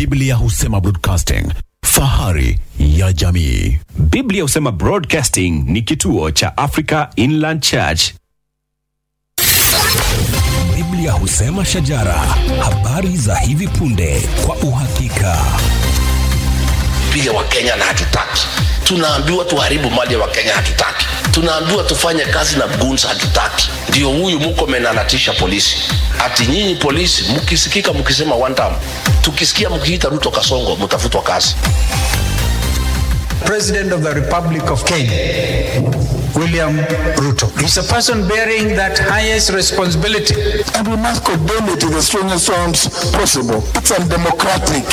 Biblia husema broadcasting, fahari ya jamii. Biblia husema Broadcasting ni kituo cha Africa Inland Church. Biblia husema shajara, habari za hivi punde kwa uhakika. piga wakenya na hatutaki tunaambiwa tuharibu mali ya wakenya hatutaki tunaambiwa tufanye kazi na guns hatutaki ndio huyu mkomen anatisha polisi ati nyinyi polisi mkisikika mkisema one time tukisikia mkiita ruto kasongo mtafutwa kazi President of the Republic of Kenya, William Ruto. He's a person bearing that highest responsibility. and we must condemn it in the strongest terms possible. It's undemocratic.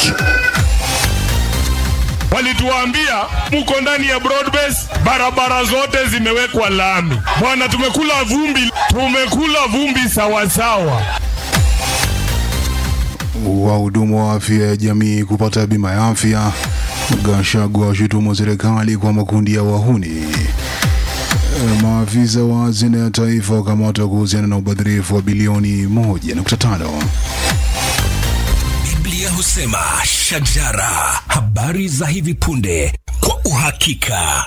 walituambia mko ndani ya broadbase, barabara zote zimewekwa lami. Bwana, tumekula vumbi, tumekula vumbi sawasawa. Wahudumu wa afya ya jamii kupata bima ya afya. Gachagua washutumu serikali kwa makundi ya wahuni. E, Maafisa wa hazina ya taifa wakamatwa kuhusiana na ubadhirifu wa bilioni 1.5. Biblia husema shajara, habari za hivi punde kwa uhakika.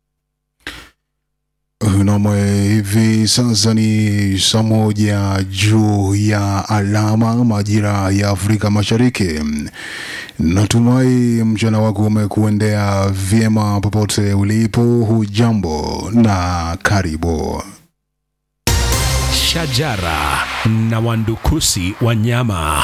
Nam, hivi sasa ni saa moja juu ya alama majira ya Afrika Mashariki. Natumai mchana wako umekuendea vyema popote ulipo. Hujambo na karibu. Shajara na wandukusi wanyama.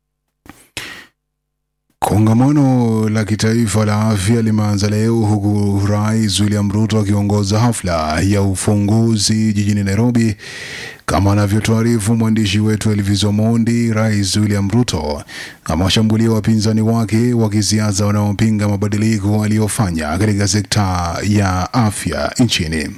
Kongamano la kitaifa la afya limeanza leo huku Rais William Ruto akiongoza hafla ya ufunguzi jijini Nairobi. Kama anavyotuarifu mwandishi wetu Elvis Omondi, Rais William Ruto amewashambulia wapinzani wake wa kisiasa wanaopinga mabadiliko aliyofanya katika sekta ya afya nchini.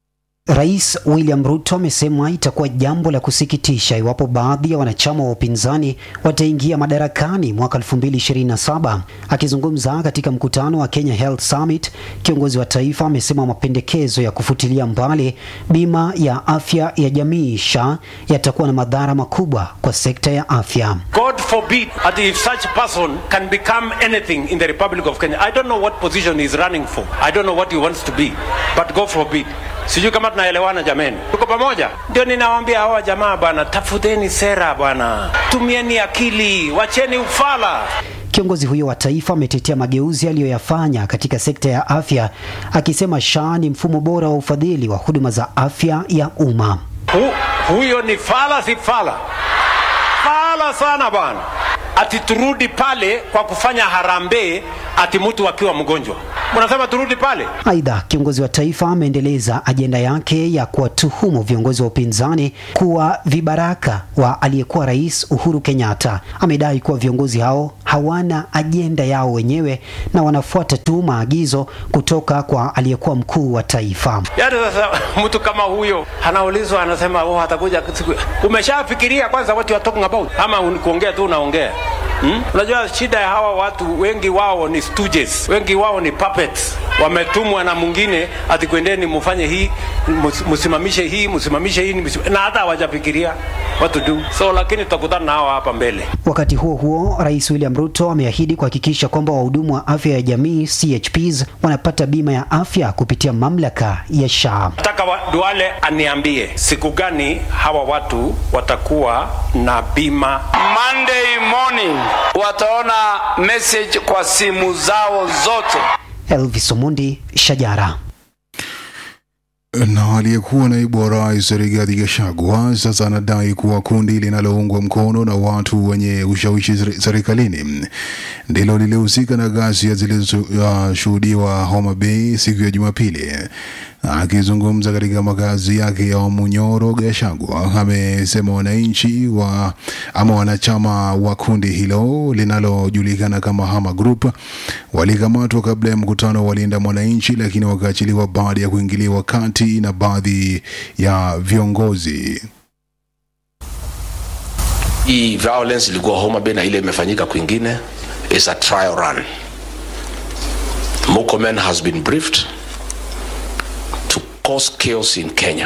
Rais William Ruto amesema itakuwa jambo la kusikitisha iwapo baadhi ya wanachama wa upinzani wataingia madarakani mwaka 2027. Akizungumza katika mkutano wa Kenya Health Summit, kiongozi wa taifa amesema mapendekezo ya kufutilia mbali bima ya afya ya jamii SHA yatakuwa na madhara makubwa kwa sekta ya afya. God forbid that if such person can become anything in the Republic of Kenya. I don't know what position he's running for. I don't know what he wants to be. But God forbid. Sijui kama tunaelewana jameni. Tuko pamoja? Ndio ninawaambia hawa jamaa bwana, tafuteni sera bwana. Tumieni akili, wacheni ufala. Kiongozi huyo wa taifa ametetea mageuzi aliyoyafanya katika sekta ya afya, akisema SHA ni mfumo bora wa ufadhili wa huduma za afya ya umma. Hu, huyo ni fala si fala. Fala sana bwana. Ati turudi pale kwa kufanya harambee ati mtu akiwa mgonjwa. Mnasema turudi pale? Aidha, kiongozi wa taifa ameendeleza ajenda yake ya kuwatuhumu viongozi wa upinzani kuwa vibaraka wa aliyekuwa rais Uhuru Kenyatta. Amedai kuwa viongozi hao hawana ajenda yao wenyewe na wanafuata tu maagizo kutoka kwa aliyekuwa mkuu wa taifa. Yaani sasa mtu kama huyo anaulizwa, anasema oh, atakuja siku. Umeshafikiria kwanza what you are talking about, ama un- kuongea tu unaongea? Hmm? Unajua shida ya hawa watu wengi wao ni stooges, wengi wao ni puppets. Wametumwa na mwingine ati kwendeni mufanye hii, mus- msimamishe hii, msimamishe hii, msim- na hata hawajafikiria what to do. So lakini tutakutana na hawa hapa mbele. Wakati huo huo, Rais William Ruto ameahidi kuhakikisha kwamba wahudumu wa afya ya jamii CHPs wanapata bima ya afya kupitia mamlaka ya SHA. Nataka wa- Duale aniambie siku gani hawa watu watakuwa na bima Monday morning wataona message kwa simu zao zote. Elvis Omundi, Shajara. Na aliyekuwa naibu wa rais Rigathi Gachagua sasa anadai kuwa kundi linaloungwa mkono na watu wenye ushawishi seri- serikalini ndilo lilihusika na ghasia zilizoshuhudiwa Homa Bay siku ya Jumapili. Akizungumza katika makazi yake ya Munyoro, Gachagua amesema wananchi wa ama wanachama wa kundi hilo linalojulikana kama Hama Group walikamatwa kabla ya mkutano wa Linda Mwananchi, lakini wakaachiliwa baada ya kuingiliwa kati na baadhi ya viongozi. hii violence ilikuwa Homa Bay na ile imefanyika kwingine is a trial run. Murkomen has been briefed to cause chaos in Kenya,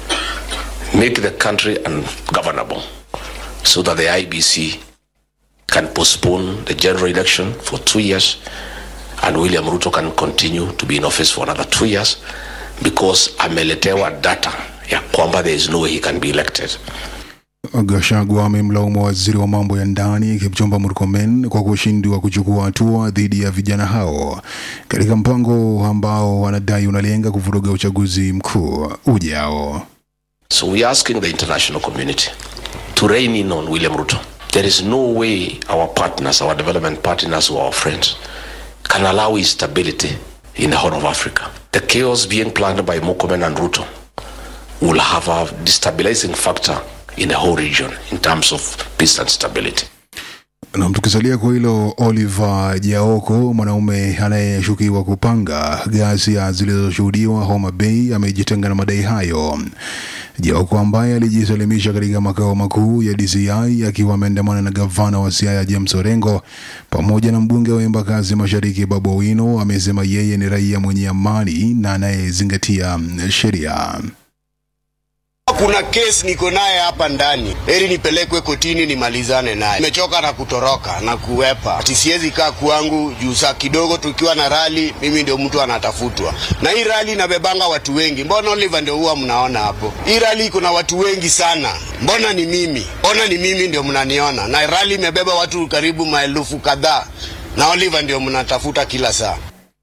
make the country ungovernable so that the IBC can postpone the general election for two years and William Ruto can continue to be in office for another two years because ameletewa data ya kwamba there is no way he can be elected. Gachagua amemlaumu waziri wa mambo ya ndani Kipchumba Murkomen kwa kushindwa kuchukua hatua dhidi ya vijana hao katika mpango ambao wanadai unalenga kuvuruga uchaguzi mkuu ujao. So we are asking the international community to rein in on William Ruto. There is no way our partners, our development partners, or our friends can allow instability in the Horn of Africa. The chaos being planned by Mokomen and Ruto will have a destabilizing factor in the whole region in terms of peace and stability. Na tukisalia kwa hilo, Oliver Jaoko, mwanaume anayeshukiwa kupanga ghasia zilizoshuhudiwa Homa Bay, amejitenga na madai hayo. Jaoko ambaye alijisalimisha katika makao makuu ya DCI akiwa ameandamana na gavana wa Siaya James Orengo pamoja na mbunge wa Embakasi Mashariki Babu Owino, amesema yeye ni raia mwenye amani na anayezingatia sheria. Kuna kesi niko naye hapa ndani, heri nipelekwe kotini nimalizane naye. Nimechoka na kutoroka na kuwepa, ati siwezi kaa kwangu juu saa kidogo tukiwa na rali, mimi ndio mtu anatafutwa, na hii rali inabebanga watu wengi. Mbona Oliver ndio huwa mnaona hapo? Hii rali iko na watu wengi sana, mbona ni mimi? Mbona ni mimi ndio mnaniona? Na rali imebeba watu karibu maelfu kadhaa, na Oliver ndio mnatafuta kila saa.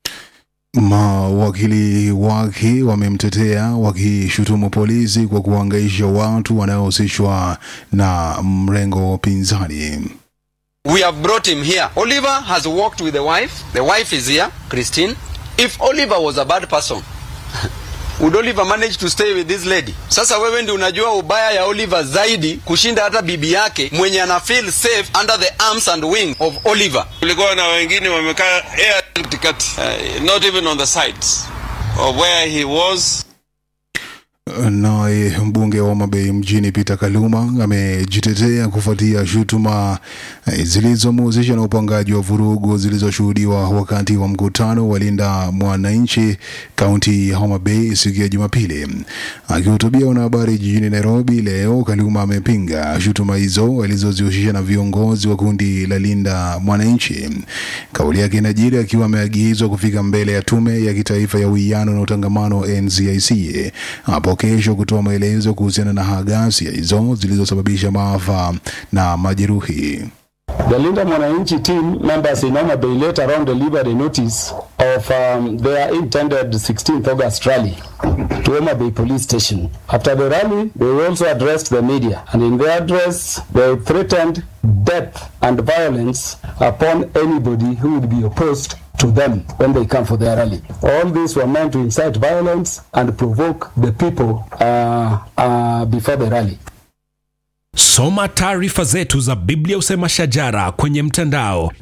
Mawakili wake wamemtetea wakishutumu polisi kwa kuhangaisha watu wanaohusishwa na mrengo wa upinzani. We have brought him here. Oliver has worked with the wife. The wife is here, Christine. If Oliver was a bad person, would Oliver manage to stay with this lady? Sasa wewe ndi unajua ubaya ya Oliver zaidi kushinda hata bibi yake mwenye ana feel safe under the arms and wing of Oliver. Kulikuwa na wengine wamekaa air katikati, uh, not even on the sides of where he was. Naye mbunge wa Homa Bay mjini Peter Kaluma amejitetea kufuatia shutuma eh, zilizomhusisha na upangaji wa vurugu zilizoshuhudiwa wakati wa mkutano wa Linda Mwananchi kaunti ya Homa Bay siku ya Jumapili. Akihutubia wanahabari jijini Nairobi leo, Kaluma amepinga shutuma hizo alizozihusisha na viongozi wa kundi la Linda Mwananchi. Kauli yake inajiri akiwa ameagizwa kufika mbele ya tume ya kitaifa ya uwiano na utangamano NCIC hapo kesho kutoa maelezo kuhusiana na ghasia hizo zilizosababisha maafa na majeruhi. The Linda Mwananchi team members in Homa Bay later on delivered a notice of um, their intended 16th August rally to Homa Bay police station. After the rally, they also addressed the media, and in their address, they threatened death and violence upon anybody who would be opposed to them when they come for their rally. All these were meant to incite violence and provoke the people uh, uh, before the rally. Soma taarifa zetu za Biblia Usema Shajara kwenye mtandao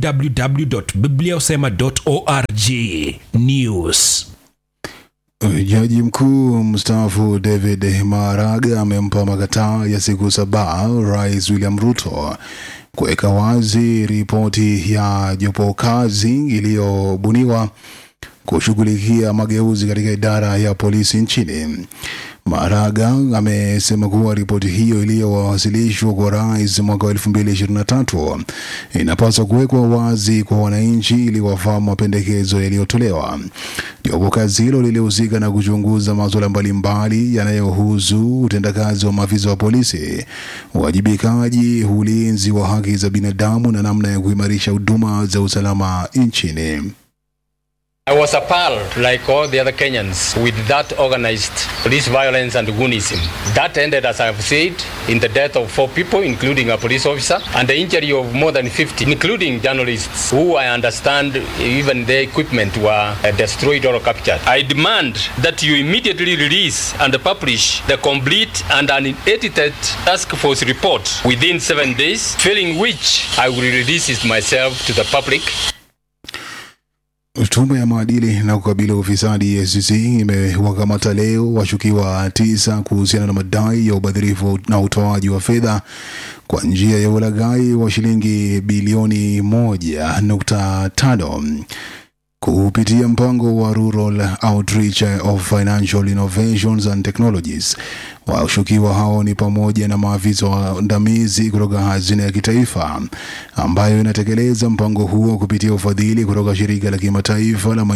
www.bibliausema.org. News. Jaji mkuu mstaafu David Maraga amempa makataa ya siku saba Rais William Ruto kuweka wazi ripoti ya jopo kazi iliyobuniwa kushughulikia mageuzi katika idara ya polisi nchini. Maraga amesema kuwa ripoti hiyo iliyowasilishwa kwa rais mwaka wa 2023 inapaswa kuwekwa wazi kwa wananchi ili wafahamu mapendekezo yaliyotolewa. Jopo kazi hilo lilihusika na kuchunguza masuala mbalimbali yanayohusu utendakazi wa maafisa wa polisi, uwajibikaji, ulinzi wa haki za binadamu na namna ya kuimarisha huduma za usalama nchini. I was appalled, like all the other Kenyans, with that organized police violence and goonism. That ended, as I have said, in the death of four people, including a police officer, and the injury of more than 50, including journalists, who I understand even their equipment were uh, destroyed or captured. I demand that you immediately release and publish the complete and unedited task force report within seven days, failing which I will release it myself to the public. Tume ya maadili na kukabili ufisadi EACC imewakamata leo washukiwa tisa kuhusiana na madai ya ubadhirifu na utoaji wa fedha kwa njia ya ulaghai wa shilingi bilioni moja nukta tano. kupitia mpango wa Rural Outreach of Financial Innovations and Technologies. Washukiwa hao ni pamoja na maafisa waandamizi kutoka hazina ya kitaifa ambayo inatekeleza mpango huo kupitia ufadhili kutoka shirika la kimataifa la